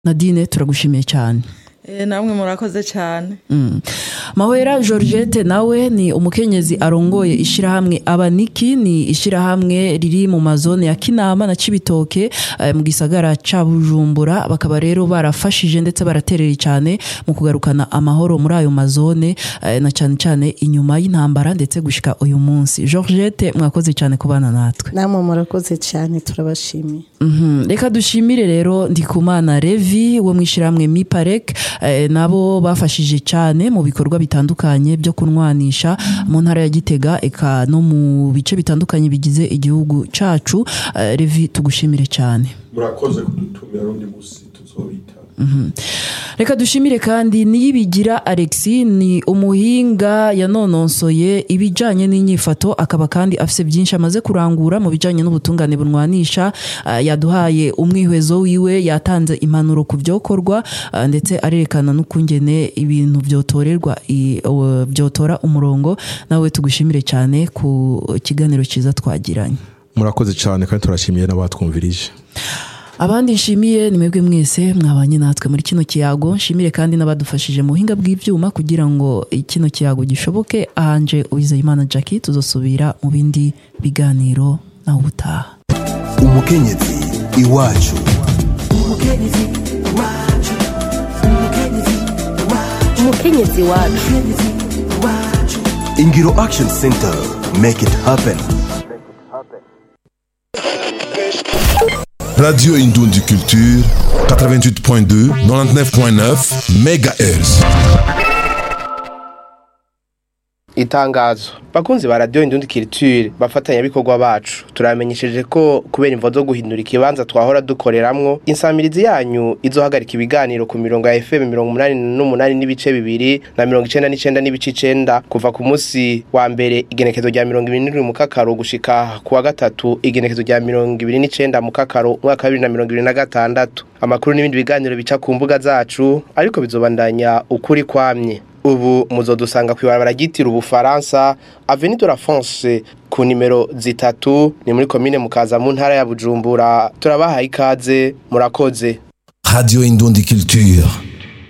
nadine turagushimiye cyane Eh, namwe murakoze cyane Mm. Mahwera Georgette nawe ni umukenyezi arongoye ishirahamwe abaniki ni ishirahamwe riri mu mazone ya Kinama na Cibitoke eh, mu gisagara ca Bujumbura bakaba rero barafashije ndetse baraterera cyane mu kugarukana amahoro muri ayo mazone eh, na cyane cyane inyuma y'intambara ndetse gushika uyu munsi Georgette mwakoze cyane kubana natwe namwe murakoze cyane turabashimiye Mhm. reka dushimire rero ndikumana revi wo mu ishyirahamwe miparek eh, nabo bafashije cyane mu bikorwa bitandukanye byo kunwanisha mu ntara ya gitega eka no mu bice bitandukanye bigize igihugu cacu Eh, revi tugushimire cyane murakoze kudutumira rundi musi tuzobita reka dushimire kandi niyibigira alexi ni umuhinga yanononsoye ibijyanye n'inyifato akaba kandi afite byinshi amaze kurangura mu bijyanye n'ubutungane bunwanisha Ah, yaduhaye umwihwezo wiwe yatanze impanuro ku byokorwa ah, ndetse arerekana n'ukungene ibintu byotorerwa i- o- byotora umurongo nawe tugushimire cyane ku kiganiro cyiza twagiranye murakoze cyane kandi turashimiye n'abatwumvirije abandi nshimiye ni mwebwe mwese mwabanye natwe muri kino kiyago nshimire kandi n'abadufashije mu buhinga bw'ibyuma kugira ngo kino kiyago gishoboke ahanje uwizeyimana jackie tuzosubira mu bindi biganiro nawe ubutaha umukenyezi iwacu umukenyezi wacu ingiro action center make it happen Radio Indundi Culture 88.2 99.9 MHz itangazo bakunzi ba radiyo indundi kiriture bafatanyabikorwa bacu turamenyesheje ko kubera imvo zo guhindura ikibanza twahora dukoreramwo insamirizi yanyu izohagarika ibiganiro ku mirongo ya fm mirongo umunani n'umunani n'ibice bibiri na mirongo icenda n'icenda n'ibice icenda kuva ku munsi wa mbere igenekezo rya mirongo ibiri n'indwi mu kakaro gushika ku wa gatatu igenekezo rya mirongo ibiri n'icenda mu kakaro umwaka wa bibiri na mirongo ibiri na gatandatu amakuru n'ibindi biganiro bica ku mbuga zacu ariko bizobandanya ukuri kwamye ubu muzodusanga kwibarabara ryitira ubufaransa avenue de la France ku nimero zitatu ni muri komine mukaza mu ntara ya Bujumbura turabahaye ikaze murakoze Radio Indundi Culture